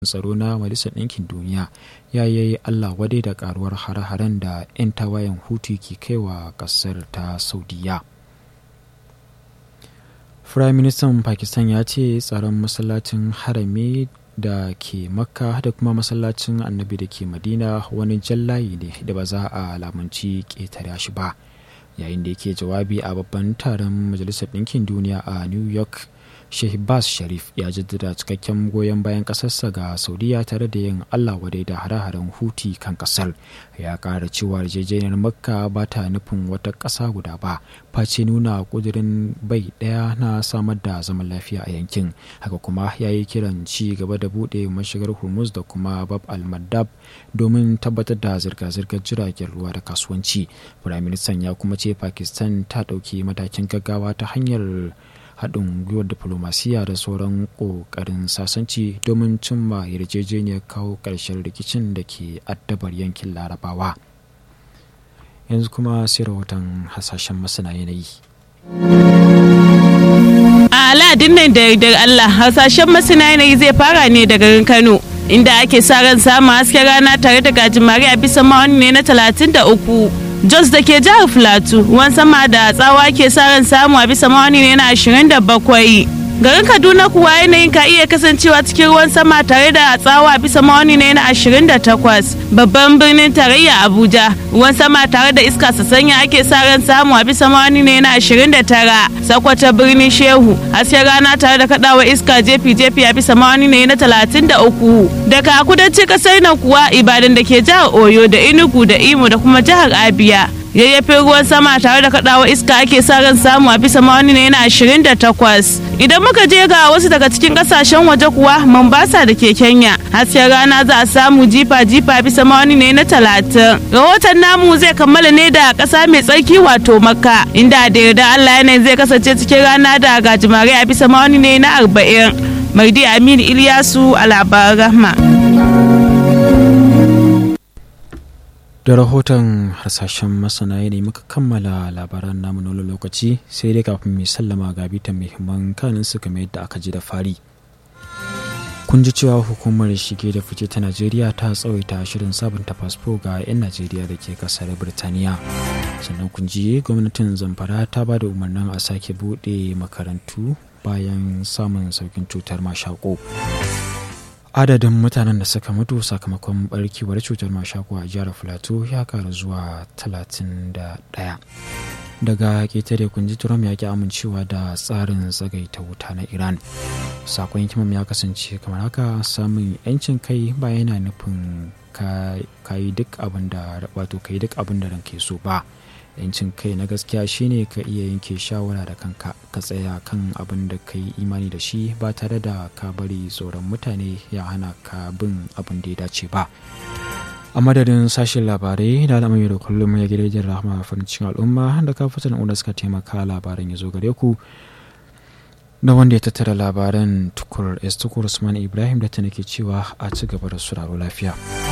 tsaro na majalisar ɗinkin duniya ya yi allah wadai da karuwar hare-haren da 'yan tawayen hutu ke kaiwa ƙasar ta saudiya firayim ministan pakistan ya ce tsaron masallacin harami da ke makka da kuma masallacin annabi da ke madina wani jallayi ne da ba za a lamunci ƙetare shi ba yayin da yake jawabi a babban taron majalisar ɗinkin duniya a new york Shehbaz Sharif ya jaddada cikakken goyon bayan ƙasarsa ga Saudiya tare da yin Allah wadai da hare-haren Huti kan ƙasar. Ya ƙara cewa yarjejeniyar Makka ba ta nufin wata ƙasa guda ba, face nuna ƙudurin bai ɗaya na samar da zaman lafiya a yankin. Haka kuma ya yi kiran ci gaba da buɗe mashigar Hormuz da kuma Bab al-Mandab domin tabbatar da zirga-zirgar jiragen ruwa da kasuwanci. Firaministan ya kuma ce Pakistan ta ɗauki matakin gaggawa ta hanyar haɗin gwiwar diflomasiya da sauran ƙoƙarin sasanci domin cimma yarjejeniyar kawo ƙarshen rikicin da ke addabar yankin larabawa yanzu kuma sai rahoton hasashen masana yanayi a aladin nan da yardar allah hasashen masana yanayi zai fara ne da garin kano inda ake sa ran samun hasken rana tare da gajimare a bisa ma'auni ne na 33 Jos da ke jihar Filatu ruwan sama da tsawa ke sa ran samu a bisa mawani ne na 27. Garin Kaduna kuwa yanayin ka iya kasancewa cikin ruwan sama tare da tsawa a bisa mawani ne na 28. Babban birnin tarayya Abuja ruwan sama tare da iska sanya ake sa ran samu a bisa mawani ne na 29. Sakwata birnin Shehu hasken rana tare da kadawa iska jefi-jefi a bisa mawani ne na 33. Daga kudancin kasar nan kuwa Ibadan da ke jihar Oyo da Enugu da Imo da kuma jihar Abia. yayyafin ruwan sama tare da kadawa iska ake sa ran samu a bisa mawani ne na 28 idan muka je ga wasu daga cikin kasashen waje kuwa mombasa da ke kenya hasken rana za a samu jifa jifa bisa mawani ne na 30 rahoton namu zai kammala ne da kasa mai tsarki wato makka inda da yarda allah yanayin zai kasance cikin rana da gajimare a bisa mawani ne na 40 mardi aminu iliyasu a labaran rahma da rahoton hasashen masana ne muka kammala labaran namu na lokaci sai dai kafin mai sallama ga bitan muhimman kanin su kamar yadda aka ji da fari kun ji cewa hukumar shige da fice ta najeriya ta tsawaita shirin sabunta fasfo ga 'yan najeriya da ke kasar birtaniya sannan kun ji gwamnatin zamfara ta ba da umarnin a sake buɗe makarantu bayan samun saukin cutar mashako adadin mutanen da suka mutu sakamakon barkewar cutar mashako a jihar filato ya karu zuwa 31 daga ketare kunji trump ya ki amincewa da tsarin tsagaita wuta na iran sakon hikimam ya kasance kamar haka samun yancin kai ba yana nufin ka yi duk abin da wato ka yi duk abin da ranke so ba yancin kai na gaskiya shine ka iya yanke shawara da kanka ka tsaya kan abin da ka yi imani da shi ba tare da ka bari tsoron mutane ya hana ka bin abin da ya dace ba a madadin sashen labarai da al'amari da kullum ya gidajen rahama farin cikin al'umma da kafatan da suka taimaka labaran ya zo gare ku da wanda ya tattara labaran tukur s tukur usman ibrahim da ta nake cewa a ci gaba da suraro lafiya